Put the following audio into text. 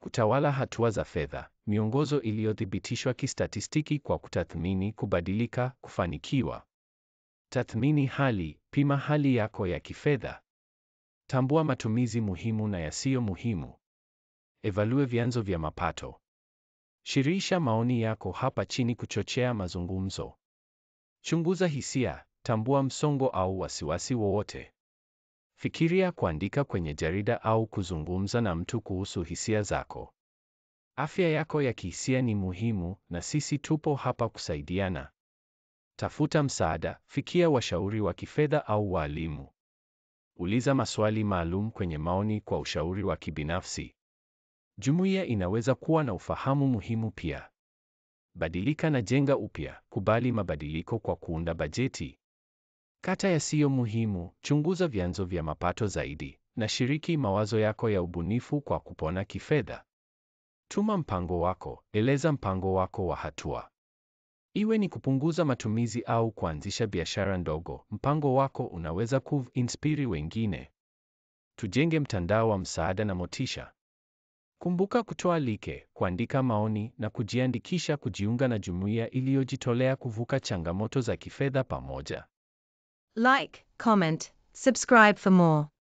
Kutawala hatua za fedha, miongozo iliyothibitishwa kistatistiki kwa kutathmini kubadilika, kufanikiwa. Tathmini hali, pima hali yako ya kifedha. Tambua matumizi muhimu na yasiyo muhimu. Evalue vyanzo vya mapato. Shirikisha maoni yako hapa chini kuchochea mazungumzo. Chunguza hisia, tambua msongo au wasiwasi wowote. Fikiria kuandika kwenye jarida au kuzungumza na mtu kuhusu hisia zako. Afya yako ya kihisia ni muhimu na sisi tupo hapa kusaidiana. Tafuta msaada, fikia washauri wa kifedha au walimu. Uliza maswali maalum kwenye maoni kwa ushauri wa kibinafsi. Jumuiya inaweza kuwa na ufahamu muhimu pia. Badilika na jenga upya, kubali mabadiliko kwa kuunda bajeti. Kata yasiyo muhimu, chunguza vyanzo vya mapato zaidi, na shiriki mawazo yako ya ubunifu kwa kupona kifedha. Tuma mpango wako, eleza mpango wako wa hatua. Iwe ni kupunguza matumizi au kuanzisha biashara ndogo, mpango wako unaweza kuinspiri wengine. Tujenge mtandao wa msaada na motisha. Kumbuka kutoa like, kuandika maoni na kujiandikisha kujiunga na jumuiya iliyojitolea kuvuka changamoto za kifedha pamoja. Like, comment, subscribe for more.